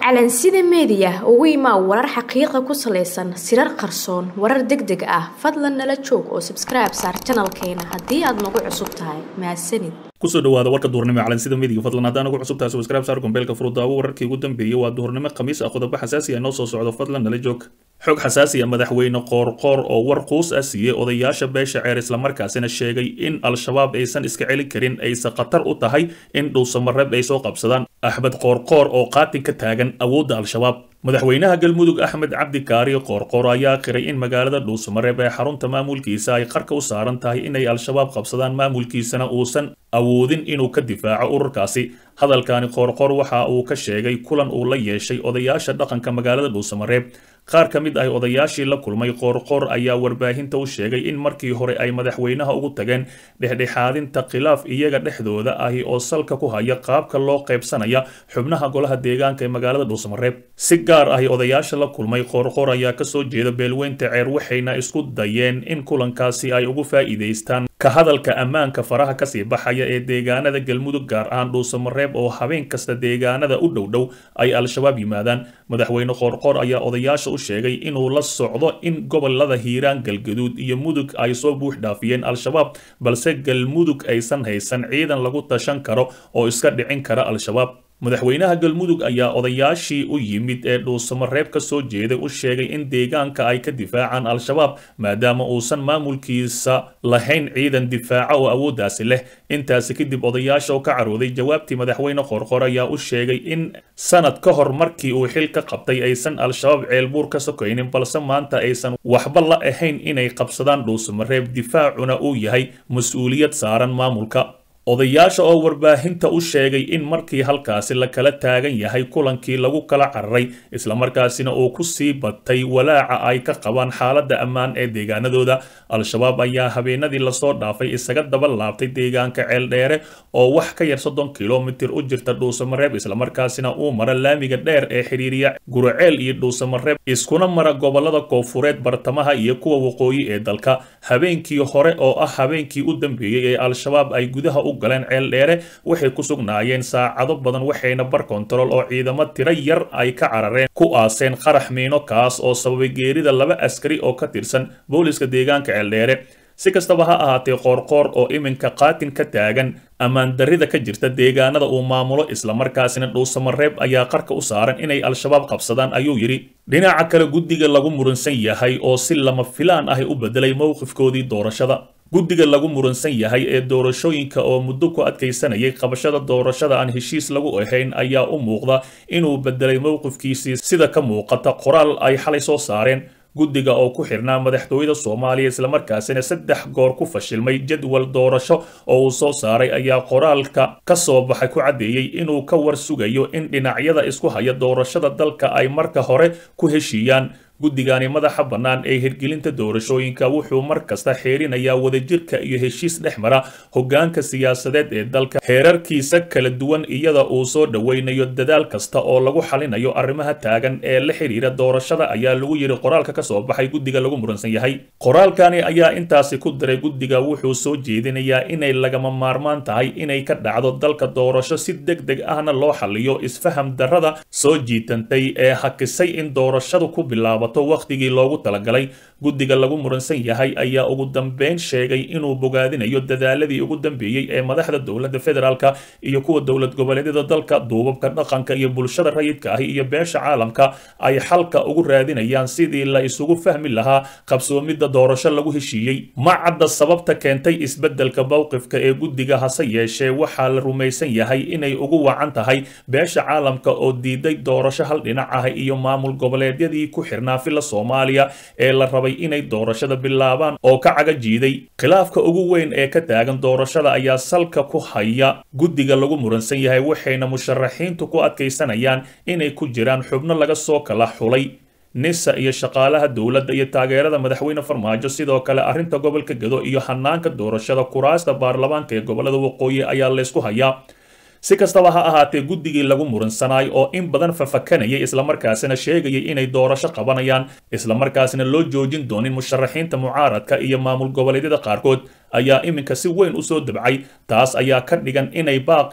calansida meediya ugu imaa warar xaqiiqa ku salaysan sirar qarsoon warar deg deg ah fadlan nala joog oo sabskribe saar janalkeena haddii aad nagu cusub tahay mahadsanid kusoo dhawaada warka duhurnimo calansida meediga fadlan haddaan ugu cusub tahay subscribe saar gombeelka furudaawo wararkii ugu dambeeyey waa duhurnimo khamiis ah qodobo xasaasi ah noo soo socdo fadlan nala joog xog xasaasi ah madaxweyne qoorqoor oo war quus ah siiyey odayaasha beesha ceer islamarkaasina sheegay in al-shabaab aysan iska celi karin ayse khatar u tahay in dhuusamareeb ay soo qabsadaan axmed qoorqoor oo qaatin ka taagan awoodda al-shabaab madaxweynaha galmudug axmed cabdi kaari qoorqoor ayaa qiray in magaalada dhuusamareeb ee xarunta maamulkiisa ay qarka u saaran tahay inay al-shabaab qabsadaan maamulkiisana uusan awoodin inuu ka difaaco ururkaasi hadalkani qoorqoor waxa uu ka sheegay kulan uu la yeeshay odayaasha dhaqanka magaalada dhuusamareeb qaar ka mid ah odayaashii la kulmay qoorqoor ayaa warbaahinta u sheegay in markii hore ay madaxweynaha ugu tageen dhexdhexaadinta khilaaf iyaga dhexdooda ahi oo salka ku haya qaabka loo qaybsanaya xubnaha golaha deegaanka ee magaalada dhuusamareeb si gaar ahi odayaasha la kulmay qoorqoor ayaa kasoo jeeda beelweynta ceer waxayna isku dayeen in kulankaasi ay ugu faa'iidaystaan ka hadalka ammaanka faraha kasii baxaya ee deegaanada galmudug gaar ahaan dhuusamareeb oo habeen kasta deegaanada u dhowdhow ay al-shabaab yimaadaan madaxweyne qoorqoor ayaa odayaasha u sheegay inuu la socdo in gobolada hiiraan galgaduud iyo mudug ay soo buux dhaafiyeen al-shabaab balse galmudug aysan haysan ciidan lagu tashan karo oo iska dhicin kara al-shabaab madaxweynaha galmudug ayaa odayaashii u yimid ee dhuusamareeb ka soo jeeday u sheegay in deegaanka ay ka difaacaan al-shabaab maadaama uusan maamulkiisa lahayn ciidan difaaca oo awooddaasi leh intaasi kadib odayaasha oo ka carooday jawaabtii madaxweyne qorqor ayaa u sheegay in sanad ka hor markii uu xil ka qabtay aysan al-shabaab ceelbuur ka sokaynin balse maanta aysan waxba la ahayn inay qabsadaan dhuusamareeb difaacuna uu yahay mas-uuliyad saaran maamulka odayaasha oo warbaahinta u sheegay in markii halkaasi la kala taagan yahay kulankii lagu kala cararay islamarkaasina uu ku sii batay walaaca ay ka qabaan xaaladda ammaan ee deegaanadooda al-shabaab ayaa habeenadii lasoo dhaafay isaga daba laabtay deegaanka ceeldheere oo wax ka yar soddon kilomitir u jirta dhuusamareeb islamarkaasina uu mara laamiga dheer ee xidhiiriya guraceel iyo dhuusamareeb iskuna mara gobolada koofureed bartamaha iyo kuwa waqooyi ee dalka habeenkii hore oo ah habeenkii u dambeeyey ee al-shabaab ay gudaha u galeen ceel dheere waxay ku sugnaayeen saacado badan waxayna bar kontarool oo ciidamo tiro yar ay ka carareen ku aaseen qarax miino kaas oo sababay geerida laba askari oo ka tirsan booliska deegaanka ceeldheere si kastaba ha ahaatee qoorqoor oo iminka qaatin ka taagan ammaan darrida ka jirta deegaanada uu maamulo islamarkaasina dhuusamareeb ayaa qarka u saaran inay al-shabaab qabsadaan ayuu yidhi dhinaca kale guddiga lagu muransan yahay oo si lama filaan ahi u bedelay mowqifkoodii doorashada guddiga lagu muransan yahay ee doorashooyinka oo muddo ku adkaysanayay qabashada doorashada aan heshiis lagu ahayn ayaa u muuqda inuu bedelay mowqifkiisii sida ka muuqata qoraal ay xalay soo saareen guddiga oo ku xirnaa madaxtooyada soomaaliya islamarkaasina saddex goor ku fashilmay jadwal doorasho oo uu soo saaray ayaa qoraalka ka soo baxay ku caddeeyey inuu ka war sugayo in dhinacyada isku haya doorashada dalka ay marka hore ku heshiiyaan guddigani madaxa bannaan ee hirgelinta doorashooyinka wuxuu mar kasta xeerinayaa wadajirka iyo heshiis dhex mara hoggaanka siyaasadeed ee dalka heerarkiisa kala duwan iyada uu soo dhoweynayo dadaal kasta oo lagu xalinayo arrimaha taagan ee la xidhiira doorashada ayaa lagu yidhi qoraalka ka soo baxay guddiga lagu muransan yahay qoraalkani ayaa intaasi ku diray guddiga wuxuu soo jeedinayaa inay lagama maarmaan tahay inay ka dhacdo dalka doorasho si deg deg ahna loo xaliyo isfaham darrada soo jiitantay ee hakisay in doorashadu ku bilaabo wakhtigii loogu talagalay guddiga lagu muransan yahay ayaa ugu dambeyn sheegay inuu bogaadinayo dadaaladii ugu dambeeyey ee madaxda dowladda federaalka iyo kuwa dowlad goboleedyada dalka duubabka dhaqanka iyo bulshada rayidka ahi iyo beesha caalamka ay xalka ugu raadinayaan sidii la isugu fahmi lahaa qabsoomidda doorasho lagu heshiiyey ma cadda sababta keentay isbeddelka mowqifka ee guddiga hase yeeshee waxaa la rumaysan yahay inay ugu wacan tahay beesha caalamka oo diiday doorasho hal dhinac ah iyo maamul goboleedyadii ku xirnaa fila soomaaliya ee la rabay inay doorashada bilaabaan oo ka caga jiiday khilaafka ugu weyn ee ka taagan doorashada ayaa salka ku haya guddiga lagu muransan yahay waxayna musharaxiintu ku adkaysanayaan inay ku jiraan xubno laga soo kala xulay nisa iyo shaqaalaha dowladda iyo taageerada madaxweyne farmaajo sidoo kale arrinta gobolka gado iyo hanaanka doorashada kuraasta baarlamaanka ee gobolada waqooyi ayaa laysku hayaa si kastaba ha ahaatee guddigii lagu muransanay oo in badan fafakanayay islamarkaasina sheegayay inay doorasho qabanayaan islamarkaasina loo joojin doonin musharaxiinta mucaaradka iyo maamul goboleedyada qaarkood ayaa iminka si weyn u soo dabcay taas ayaa ka dhigan inay baaqii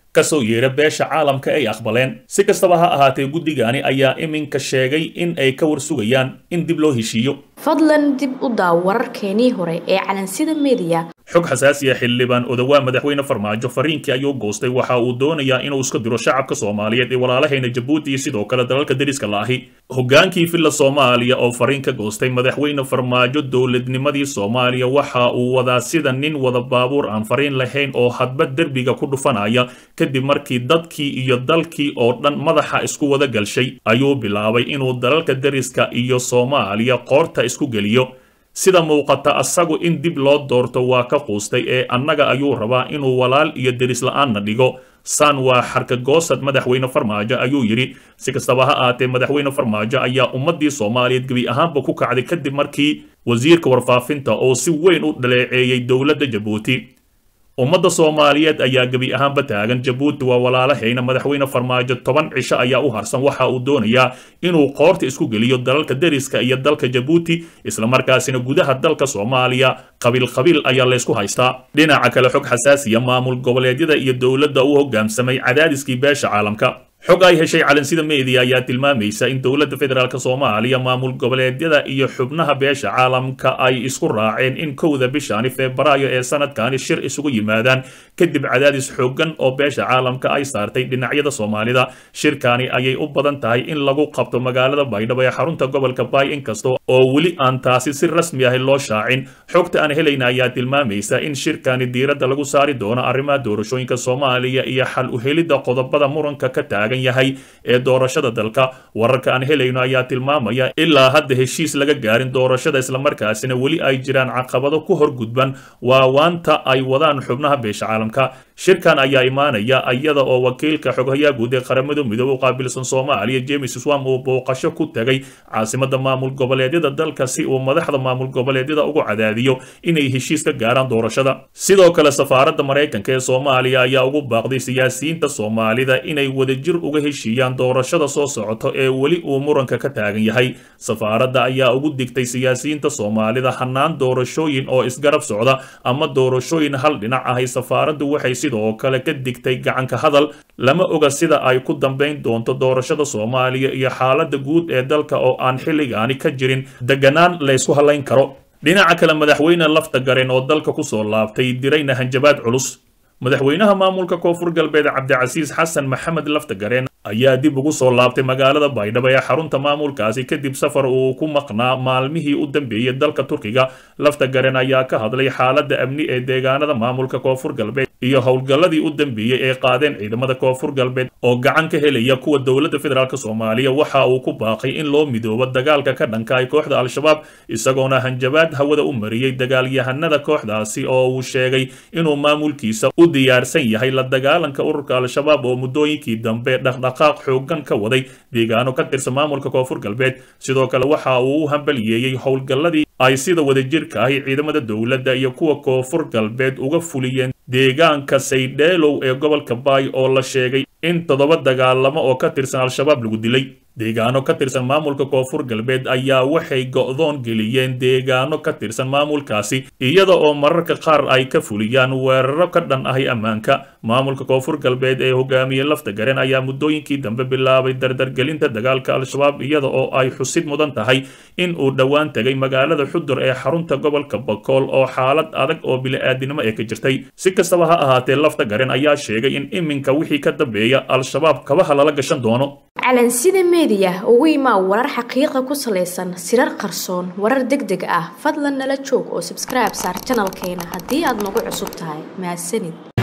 kasoo yeera beesha caalamka ay aqbaleen si kastaba ha ahaatee guddigani ayaa iminka sheegay in ay ka warsugayaan in dib loo heshiiyo fadlan dib u daaw wararkeenii hore ee calansida mediya xog xasaasiya xildhibaan odawaa madaxweyne farmaajo fariinkii ayuu goostay waxa uu doonayaa inuu iska diro shacabka soomaaliyeed ee walaalahayna jabuuti iyo sidoo kale dalalka deriska laahi hogaankii villa soomaaliya oo fariin ka goostay madaxweyne farmaajo dowladnimadii soomaaliya waxa uu wadaa sida nin wada baabuur aan fariin lahayn oo hadba derbiga ku dhufanaya kadib markii dadkii iyo dalkii oo dhan madaxa isku wada galshay ayuu bilaabay inuu dalalka deriska iyo soomaaliya qoorta isku geliyo sida muuqata asagu in dib loo doorto waa ka quustay ee annaga ayuu rabaa inuu walaal iyo deris la-aanna dhigo san waa xarkagoosad madaxweyne farmaajo ayuu yidhi si kastaba ha ahaatee madaxweyne farmaajo ayaa ummaddii soomaaliyeed gebi ahaanba ku kacday kadib markii wasiirka warfaafinta oo si weyn u dhaleeceeyey dowladda jabuuti ummadda soomaaliyeed ayaa gebi ahaanba taagan jabuuti waa walaalahayna madaxweyne farmaajo toban cisho ayaa u harsan waxa uu doonayaa inuu qoorta isku geliyo dalalka deriska iyo dalka jabuuti islamarkaasina gudaha dalka soomaaliya qabiil qabiil ayaa laysku haystaa dhinaca kale xog xasaasiya maamul goboleedyada iyo dowladda u hogaamsamay cadaadiskii beesha caalamka xog ay heshay calansida media ayaa tilmaamaysa in dowladda federaalk soomaaliya maamul goboleedyada iyo xubnaha beesha caalamka ay isku raaceen in kowda bishani febraayo ee sanadkani shir isugu yimaadaan kadib cadaadis xoogan oo beesha caalamka ay saartay dhinacyada soomaalida shirkani ayay u badan tahay in lagu qabto magaalada baydhabo ee xarunta gobolka baay inkasta oo weli aan taasi si rasmi ah loo shaacin xogta aan helayna ayaa tilmaamaysa in shirkani diiradda lagu saari doono arrimaha doorashooyinka soomaaliya iyo xal u helidda qodobada muranka ka taagan yahay ee doorashada dalka wararka aan helayno ayaa tilmaamaya ilaa hadda heshiis laga gaarin doorashada islamarkaasina weli ay jiraan caqabado ku horgudban waawaanta ay wadaan xubnaha beesha caalamka shirkan ayaa imaanaya iyada oo wakiilka xoghayaa guud ee qaramada midoobe u qaabilsan soomaaliya james swam uu booqasho ku tegay caasimada maamul goboleedyada dalka si uu madaxda maamul goboleedyada ugu cadaadiyo inay heshiis ka gaaraan doorashada sidoo kale safaaradda maraykanka ee soomaaliya ayaa ugu baaqday siyaasiyiinta soomaalida inay wadajir uga heshiiyaan doorashada soo socoto ee weli uu muranka ka taagan yahay safaaradda ayaa ugu digtay siyaasiyiinta soomaalida hannaan doorashooyin oo isgarab socda ama doorashooyin hal dhinac ahay safaaraddu waxay sidoo kale ka digtay gacanka hadal lama oga sida ay ku dambayn doonto doorashada soomaaliya iyo xaaladda guud ee dalka oo aan xilligaani ka jirin deganaan laysku halayn karo dhinaca kale madaxweyne lafta garen oo dalka kusoo laabtay dirayna hanjabaad culus madaxweynaha maamulka koonfur galbeed cabdicasiis xasan maxamed laftagareen ayaa dib ugu soo laabtay magaalada baydhabo ee xarunta maamulkaasi kadib safar uu ku maqnaa maalmihii u dambeeyey dalka turkiga laftagaren ayaa ka hadlay xaaladda amni ee deegaanada maamulka koonfur galbeed iyo howlgalladii u dambeeyey ee qaadeen ciidamada koonfur galbeed oo gacan ka helaya kuwa dowladda federaalk soomaaliya waxa uu ku baaqay in loo midoobo dagaalka ka dhanka ay kooxda al-shabaab isagoona hanjabaad hawada u mariyey dagaalyahanada kooxdaasi oo uu sheegay inuu maamulkiisa u diyaarsan yahay la dagaalanka ururka al-shabaab oo muddooyinkii dambe dhaqdhaqaaq xoogan ka waday deegaano ka tirsan maamulka koonfur galbeed sidoo kale waxa uu u hambaliyeeyey howlgalladii ay sida wadajirka ahi ciidamada dowladda iyo kuwa koonfur galbeed uga fuliyeen deegaanka saydheelow ee gobolka baay oo la sheegay in toddoba dagaalamo oo ka tirsan al-shabaab lagu dilay deegaano ka tirsan maamulka koonfur galbeed ayaa waxay go'doon geliyeen deegaano ka tirsan maamulkaasi iyada oo mararka qaar ay ka fuliyaan weeraro ka dhan ahi ammaanka maamulka koonfur galbeed ee hogaamiye lafta garen ayaa muddooyinkii dambe bilaabay dardargelinta dagaalka al-shabaab iyada oo ay xusid mudan tahay in uu dhowaan tegay magaalada xudur ee xarunta gobolka bakool oo xaalad adag oo bili-aadinimo ee ka jirtay si kastaba ha ahaatee lafta garen ayaa sheegay in iminka wixii ka dambeeya al-shabaab kabaha lala gashan doono calansida meediya ugu imaa warar xaqiiqa ku salaysan sirar qarsoon warar deg deg ah fadlan nala joog oo sabskribe saar janalkeena haddii aad nagu cusub tahay mahadsanid